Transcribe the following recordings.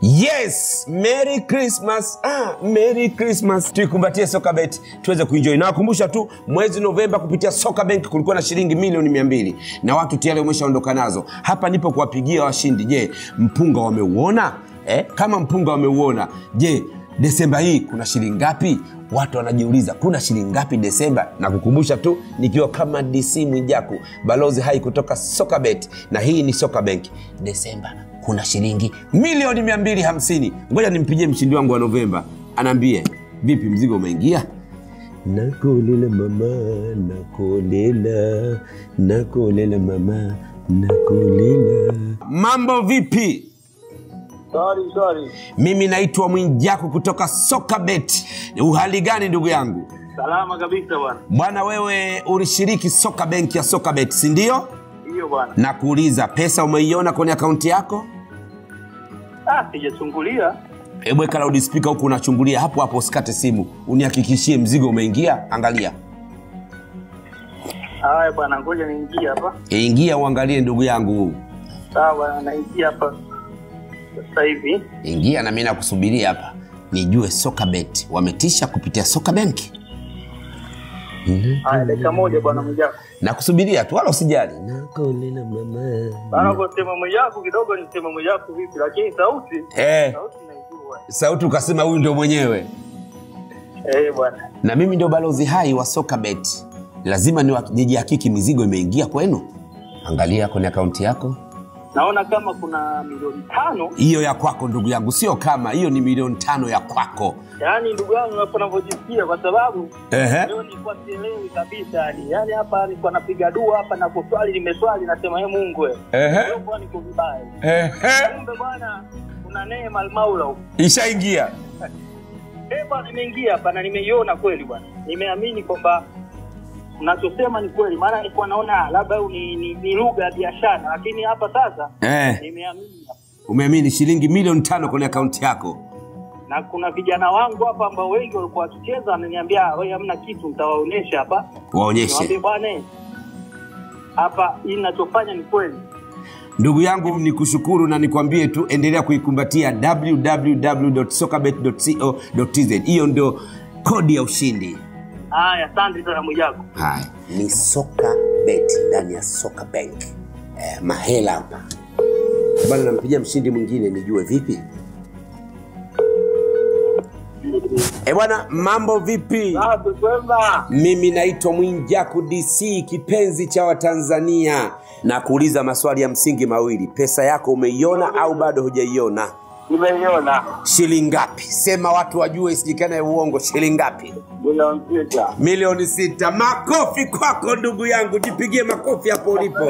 yes merry christmas ah, merry christmas tuikumbatie soka bet tuweze kuenjoy nawakumbusha tu mwezi novemba kupitia soka bank kulikuwa na shilingi milioni mia mbili na watu tayari wameshaondoka nazo hapa nipo kuwapigia washindi je mpunga wameuona eh? kama mpunga wameuona je desemba hii kuna shilingi ngapi watu wanajiuliza kuna shilingi ngapi desemba na kukumbusha tu nikiwa kama dc mwijaku balozi hai kutoka sokabet na hii ni soka bank desemba kuna shilingi milioni 250 ngoja nimpigie mshindi wangu wa novemba anaambie vipi mzigo umeingia nakolela mama nakolela nakolela mama nakolela mambo vipi Sorry, sorry. mimi naitwa mwinjaku kutoka sokabet uhali gani ndugu yangu Salama kabisa bwana. bwana wewe ulishiriki soka benki ya sokabet sindio Hiyo bwana. na kuuliza pesa umeiona kwenye akaunti yako Ah, sijachungulia. hebu weka loudspeaker huku unachungulia hapo hapo usikate simu unihakikishie mzigo umeingia angalia Haya bwana, ngoja niingie hapa. E, ingia uangalie ndugu yangu Sawa bwana, naingia hapa sasa hivi. ingia na mi nakusubiria hapa nijue sokabet wametisha kupitia soka benki Haya, dakika moja bwana Mwijaku. nakusubiria tu wala usijali nakolela mama Bana kwa sema Mwijaku kidogo nisema Mwijaku vipi, lakini sauti eh, sauti naijua. sauti ukasema huyu ndio mwenyewe Eh bwana. na mimi ndio balozi hai wa sokabet lazima niwa- nijihakiki mizigo imeingia kwenu angalia kwenye akaunti yako Naona kama kuna milioni tano. hiyo ya kwako ndugu yangu sio kama hiyo ni milioni tano ya kwako Yaani ndugu yangu hapo navyojisikia kwa sababu Ehe. leo nilikuwa sielewi kabisa yani. Yaani hapa nilikuwa napiga dua hapa na kuswali nimeswali nasema he Mungu wewe. Ehe. Leo kwa niko vibaya. Ehe. Kumbe bwana kuna neema almaula huko. ishaingia Eh bwana, nimeingia hapa na nimeiona kweli bwana, nimeamini kwamba mnachosema ni kweli, maana nilikuwa naona labda au ni, ni, ni lugha ya biashara, lakini hapa sasa eh, nimeamini. umeamini shilingi milioni tano kwenye akaunti yako Na kuna vijana wangu hapa ambao wengi walikuwa wakicheza, wananiambia wewe, hamna kitu, mtawaonyesha hapa. waonyeshe Niwaambie bwana, hapa hii ninachofanya ni kweli. ndugu yangu ni kushukuru na nikwambie tu endelea kuikumbatia www.sokabet.co.tz hiyo ndio kodi ya ushindi Haya, asante sana Mwijaku. haya ni soka bet ndani ya soka bank eh, mahela hapa bana nampigia mshindi mwingine nijue vipi e bwana mambo vipi kwema. mimi naitwa mwinjaku dc kipenzi cha watanzania na kuuliza maswali ya msingi mawili pesa yako umeiona au bado hujaiona Nimeiona shilingi ngapi sema watu wajue isijikana ya uongo shilingi ngapi milioni sita. milioni sita makofi kwako ndugu yangu jipigie makofi hapo ulipo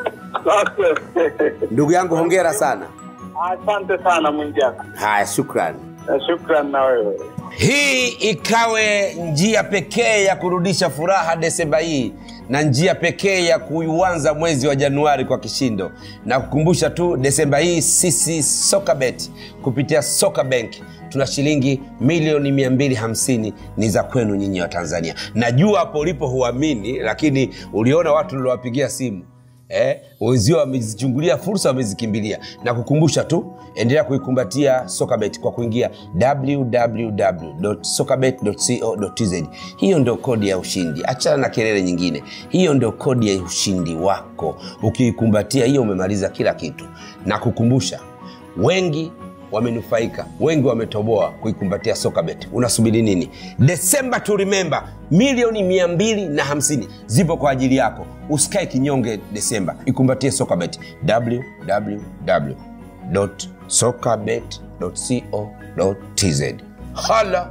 ndugu yangu hongera sana Asante sana Mwijaku, haya shukrani shukran na wewe. hii ikawe njia pekee ya kurudisha furaha desemba hii na njia pekee ya kuuanza mwezi wa januari kwa kishindo na kukumbusha tu desemba hii sisi sokabet kupitia soka bank tuna shilingi milioni 250 ni za kwenu nyinyi wa tanzania najua hapo ulipo huamini lakini uliona watu uliowapigia simu eh, wenzio wamezichungulia fursa wamezikimbilia na kukumbusha tu endelea kuikumbatia sokabet kwa kuingia www.sokabet.co.tz hiyo ndio kodi ya ushindi achana na kelele nyingine hiyo ndio kodi ya ushindi wako ukiikumbatia hiyo umemaliza kila kitu na kukumbusha wengi wamenufaika wengi wametoboa kuikumbatia sokabet unasubiri nini desemba to remember milioni 250 zipo kwa ajili yako usikae kinyonge desemba ikumbatie sokabet www.sokabet.co.tz hala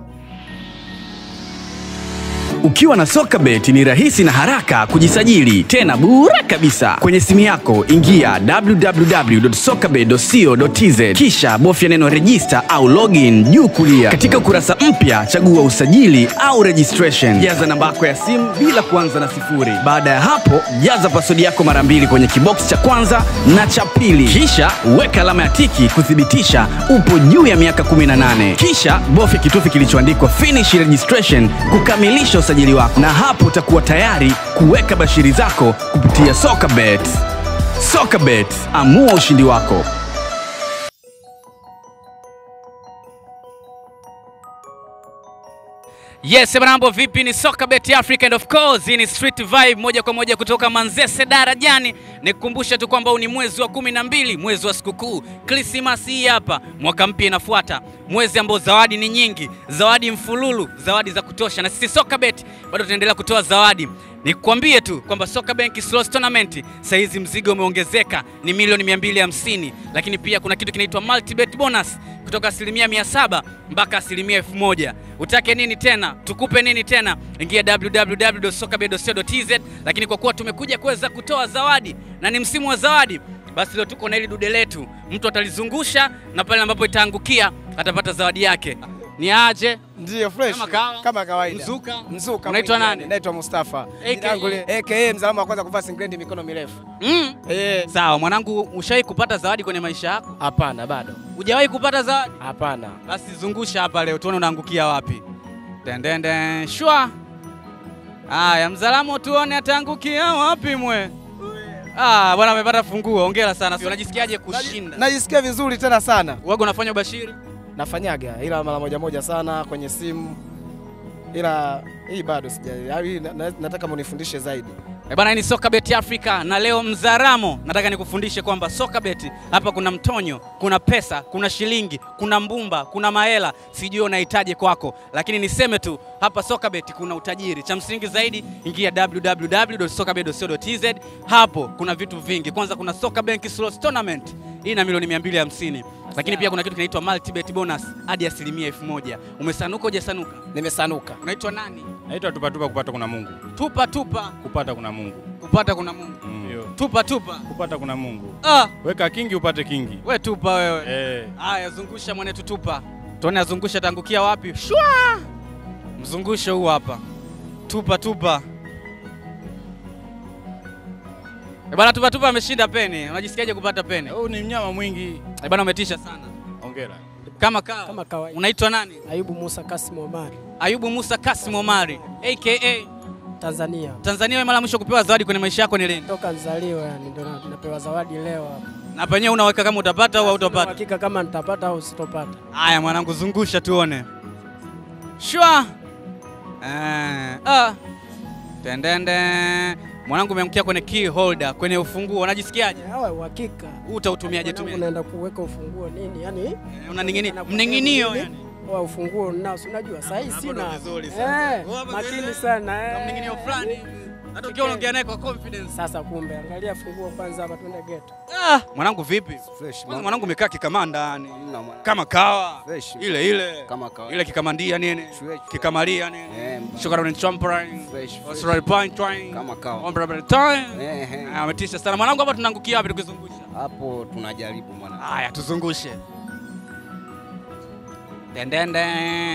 Ukiwa na SokaBet ni rahisi na haraka kujisajili tena bure kabisa. Kwenye simu yako ingia www.sokabet.co.tz kisha bofya neno register au login juu kulia. Katika ukurasa mpya chagua usajili au registration. Jaza namba yako ya simu bila kuanza na sifuri. Baada ya hapo, jaza pasodi yako mara mbili kwenye kibox cha kwanza na cha pili, kisha weka alama ya tiki kuthibitisha upo juu ya miaka 18. Kisha bofya kitufe kilichoandikwa finish registration kukamilisha usajili wako, na hapo utakuwa tayari kuweka bashiri zako kupitia SokaBet. SokaBet, amua ushindi wako. Yes, bwana mambo vipi? Ni Soka Bet Africa and of course hii ni Street Vibe moja kwa moja kutoka Manzese darajani. Nikukumbusha tu kwamba huu ni mwezi wa kumi na mbili, mwezi wa sikukuu Krismasi hii hapa, mwaka mpya inafuata, mwezi ambao zawadi ni nyingi, zawadi mfululu, zawadi za kutosha, na sisi Soka Bet bado tunaendelea kutoa zawadi. Nikwambie tu kwamba Soka Bank Slots Tournament saa hizi mzigo umeongezeka ni milioni 250, lakini pia kuna kitu kinaitwa multibet bonus kutoka asilimia 700 mpaka asilimia 1000. Utake nini tena? Tukupe nini tena? Ingia www.sokabet.co.tz. Lakini kwa kuwa tumekuja kuweza kutoa zawadi na ni msimu wa zawadi, basi leo tuko na hili dude letu, mtu atalizungusha na pale ambapo itaangukia atapata zawadi yake. Ni aje? Ndio fresh Kama kawa? kama kawaida. Mzuka? Mzuka. Unaitwa mwingine. nani? Naitwa Mustafa. AKA? Jina langu li- AKA mzalama wa kwanza kuvaa singlendi mikono mirefu. Mm. Eh, Sawa mwanangu, ushawahi kupata zawadi kwenye maisha yako? hapana bado. Hujawahi kupata zawadi? Hapana. Basi zungusha hapa leo tuone unaangukia wapi. Dendende shwa. Haya, mzalamo tuone ataangukia wapi mwe. Ah, bwana amepata funguo. Hongera sana. Si unajisikiaje kushinda? Najisikia vizuri tena sana. Wago unafanya ubashiri? Nafanyaga ila mara moja moja sana kwenye simu. Ila hii bado sija. Hii na- na- nataka munifundishe zaidi. Eh bana, hii ni Soka Bet Africa na leo Mzaramo nataka nikufundishe kwamba Soka Bet hapa kuna mtonyo, kuna pesa, kuna shilingi, kuna mbumba, kuna mahela, sijui unahitaji kwako, lakini niseme tu hapa Soka Bet kuna utajiri. Cha msingi zaidi, ingia www.sokabet.co.tz. Hapo kuna vitu vingi. Kwanza kuna Soka Bank Slots Tournament hii na milioni 250, lakini pia kuna kitu kinaitwa multibet bonus hadi asilimia 1000. Umesanuka hujasanuka? Nimesanuka. Unaitwa nani? Naitwa tupatupa kupata kuna Mungu. Tupa tupa, Kupata kuna Mungu. kupata kuna Mungu. Mm. Tupa tupa. Kupata kuna Mungu. Ah. Weka kingi upate kingi. We tupa wewe. Eh. Haya, zungusha mwanetu tupa. Tuone azungusha tangukia wapi? Shwa! Mzungusho huu hapa. Tupa tupa. E bana, tupa tupa ameshinda peni. Unajisikiaje kupata peni? Huu ni mnyama mwingi. E bana, umetisha sana. Hongera. Kama kawa. Kama kawaida. Unaitwa nani? Ayubu Musa Kasim Omari, Ayubu Musa Kasim Omari aka Tanzania. Tanzania. Wewe mara mwisho kupewa zawadi kwenye maisha yako ni lini? Toka nzaliwa yani ndio na- napewa zawadi leo hapa. Na penyewe unaweka kama utapata au Sina hautapata? Hakika kama nitapata au sitopata. Haya mwanangu, zungusha tuone. Shwa. Eh, ah. Tendende. Mwanangu umeamkia kwenye key holder, kwenye ufunguo. Unajisikiaje? Hawa uhakika. Huu utautumiaje Mwanangu tumia? Naenda kuweka ufunguo nini? Yani Eh, Unaning'ini, anakupa mning'inio nini? yani. wa ufunguo ninao, si unajua saa hii Hapo sina. ndo vizuri sana. Eh, Wewe hapa makini vile, sana eh. Mning'inio fulani. hivi. Hata ukiwa unaongea naye kwa confidence. Sasa kumbe, angalia funguo kwanza hapa, twende ghetto. Ah, mwanangu vipi? Fresh, Kwanza mwanangu umekaa kikamanda yani. Hamna mwana. Kama kawa. Fresh. Ile ile. Kama kawa. Ile kikamandia nini? Fresh. Kikamalia nini? Eh, Sugar and champagne. Fresh, fresh. Australia pint wine. Kama kawa. Ombre bre time. Eh, eh. Ah, Ametisha sana mwanangu, hapa tunaangukia wapi tukizungusha? Hapo tunajaribu mwana. Haya, tuzungushe. Dendende.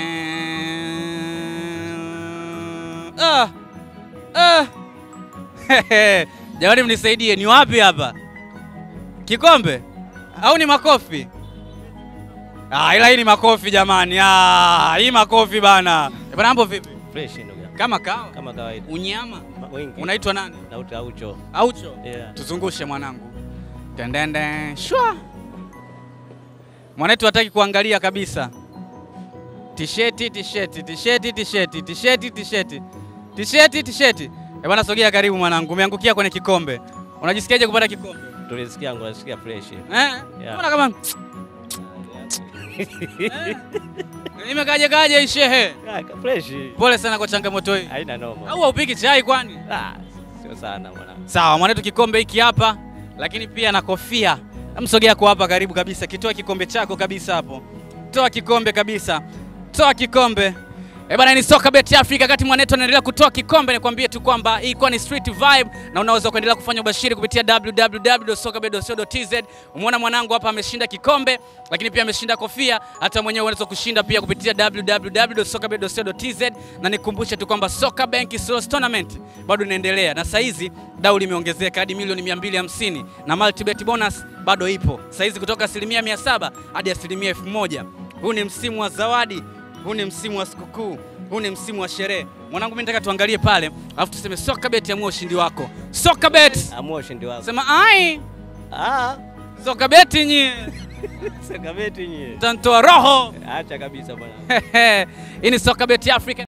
Ah. Ah. Jamani mnisaidie, ni wapi hapa? Kikombe au ni makofi? Ah, ila hii ni makofi jamani. Ah, hii makofi bana. Eh, Bana mambo vipi? Fresh ndugu yangu. Kama kawa? Kama kawaida. Unyama? Ma- Wingi. Unaitwa nani? Nauta aucho. Aucho? Yeah. Tuzungushe mwanangu. Tendende. Shwa. Mwanetu hataki kuangalia kabisa. Tisheti, tisheti, tisheti, tisheti, tisheti, tisheti. Tisheti, tisheti. Eh bwana sogea karibu mwanangu. Umeangukia kwenye kikombe. Unajisikiaje kupata kikombe? Tulisikia yangu nasikia fresh. Eh? Mbona kama imekaje kaje ishehe? Kaka fresh. Pole sana kwa changamoto hii. Haina noma. Au haupiki chai kwani? Ah, sio sana mwana. Sawa, mwanetu kikombe hiki hapa, lakini pia na kofia. Msogea kwa hapa karibu kabisa, kitoa kikombe chako kabisa hapo. Toa kikombe kabisa, toa kikombe. Eh bana, ni Soka Bet Africa. Wakati mwanetu anaendelea kutoa kikombe, nikwambie tu kwamba hii ilikuwa ni street vibe, na unaweza kuendelea kufanya ubashiri kupitia www.sokabet.co.tz. Umeona mwanangu hapa ameshinda kikombe, lakini pia ameshinda kofia. Hata mwenyewe unaweza kushinda pia kupitia www.sokabet.co.tz, na nikumbushe tu kwamba Soka Bank Slots Tournament bado inaendelea, na saizi dau limeongezeka hadi milioni 250 na multibet bonus bado ipo saizi kutoka asilimia 700 hadi asilimia 1000. Huu ni msimu wa zawadi, huu ni msimu wa sikukuu, huu ni msimu wa sherehe. Mwanangu, mimi nataka tuangalie pale, alafu tuseme soka bet amua ushindi wako. Soka bet Amua ushindi wako. sema ai, Ah, soka beti nyie, saka beti nyie. tantoa roho. Acha kabisa bwana. Hii ni soka bet Africa.